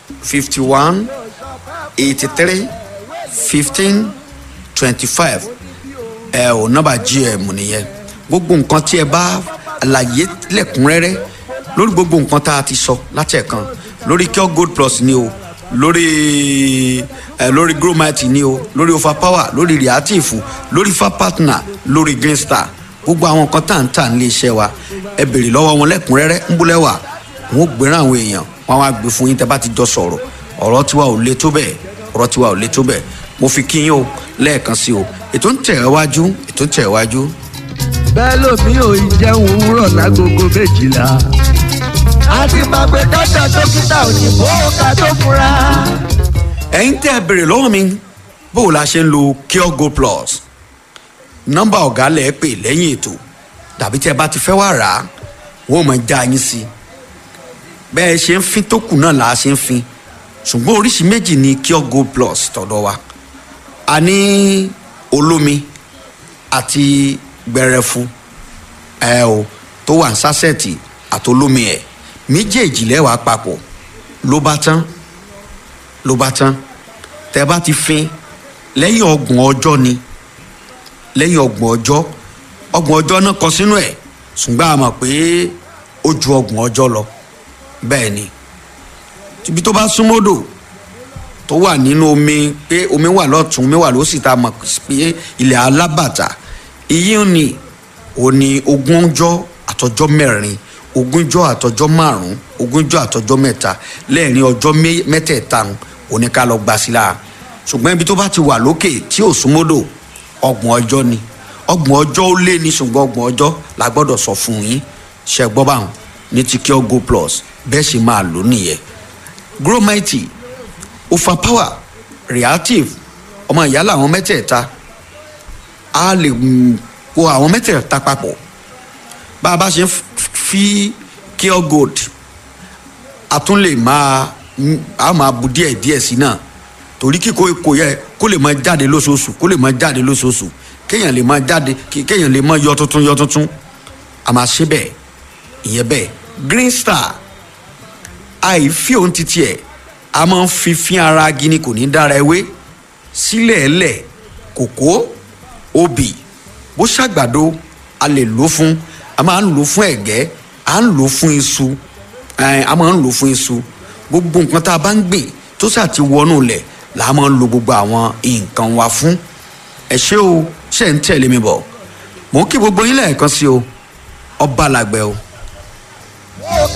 fifty one eighty three fifteen twenty five ẹ ò nọ́mbà gm nìyẹn gbogbo nǹkan tí ẹ bá àlàyé lẹ́kùnrẹ́rẹ́ lórí gbogbo nǹkan tá a ti sọ látẹ̀kan lórí cure gold plus ni o lórí ẹ lórí gromite ni o lórí overpower lórí reactive lórí fa partner lórí green star gbogbo àwọn nǹkan tá à ń tà nílé iṣẹ́ wa ẹ béèrè lọ́wọ́ wọn lẹ́kùnrẹ́rẹ́ ń búlẹ̀ wà wọn ò gbéra àwọn èèyàn wọn á gbé fún yín tẹ́ bá ti jọ sọ̀rọ̀ ọ̀rọ̀ tiwa ò le tó bẹ́ẹ̀ ọ̀rọ̀ tiwa ò le tó bẹ́ẹ̀ mo fi kí yín o lẹ́ẹ̀kan sí o ètò ń tẹ̀ ẹ́ wájú ètò ń tẹ̀ ẹ́ wájú. bẹ́ẹ̀ lómi ò ì jẹun òwúrọ̀ lágogo méjìlá. a ti máa gbé dọ́tà dókítà òyìnbó ká tó fura. ẹ̀yin tẹ́ ẹ béèrè lọ́wọ́ mi bó o la ṣe ń lo cure gold plus nọ́mbà ọ̀gá lẹ̀ pè lẹ́yìn ètò tàbí tẹ́ ẹ bá ti fẹ́ wá rà á wọ́n ò mọ̀ já yín sí i bẹ́ẹ̀ ṣe ń fin tó kù náà là á ṣe ń fin ṣùgbọ́n oríṣi méjì ni cure gold plus tọ̀dọ̀ wa a ní olómi àti gbẹrẹfu ẹ o tó wà ní sásẹ̀tì àti olómi ẹ̀ méjèèjì lẹ́wàá papọ̀ ló bá tán ló bá tán tẹ bá ti fin lẹ́yìn ọgbọ̀n ọjọ́ ni lẹ́yìn ọgbọ̀n ọjọ́ ọgbọ̀n ọjọ́ náà kọ sínú ẹ̀ ṣùgbọ́n a mọ̀ pé ó ju ọgbọ̀n ọjọ́ lọ bẹ́ẹ̀ ni ibi tó bá súnmọ́dò tó wà nínú omi pé omi wà lọ́tún omi wà lósì tá a mọ̀ pé ilẹ̀ alábàtà iyì ni ò ní ogúnjọ́ àtọjọ́ mẹ́rin ogúnjọ́ àtọjọ́ márùn-ún ogúnjọ́ àtọjọ́ mẹ́ta lẹ́ẹ̀rin ọjọ́ mẹ́tẹ̀ẹ̀ta òní ká lọ gbà sí la ṣùgbọ́n ibi tó bá ti wà lókè tí ò súnmọ́dò ọgbọ̀n ọjọ́ ni ọgbọ̀n ọjọ́ ó lé ní ṣùgbọ́n ọgbọ̀n ọjọ́ la gbọ́dọ̀ sọ fún yín ṣe gbọ́ báwọn ní ti cure go plus bẹ́ẹ̀ sì máa lò nìyẹn gromite overpower reactive ọmọ ìyá làwọn mẹ́tẹ̀ẹ̀ta a lè kó àwọn mẹ́tẹ̀ẹ̀ta papọ̀ bá a bá ṣe ń fi cure gold a tún lè máa a máa bu díẹ̀ díẹ̀ sí náà torí kíkó kò yẹ kó lè máa jáde lóṣooṣù kó lè máa jáde lóṣooṣù kéèyàn lè máa jáde kéèyàn lè máa yọ tuntun yọ tuntun a máa ṣe bẹ́ẹ̀ ìyẹn bẹ́ẹ̀ green star àìfi òun titi ẹ̀ a máa ń fi fín ara gini kò ní dára ewé sílẹ̀ ẹlẹ̀ kòkó obì bó ṣàgbàdo a lè lò fún a máa ń lò fún ẹ̀gẹ́ a ń lò fún iṣu a máa ń lò fún iṣu gbogbo nǹkan tá a bá ń gbìn tó sà ti wọnú lẹ̀ là á máa ń lo gbogbo àwọn nǹkan wa fún ẹ ṣé o ṣe ń tẹ̀lé mi bọ̀ mò ń kí gbogbo yín lẹ́ẹ̀kan sí o ọba làgbẹ̀ o.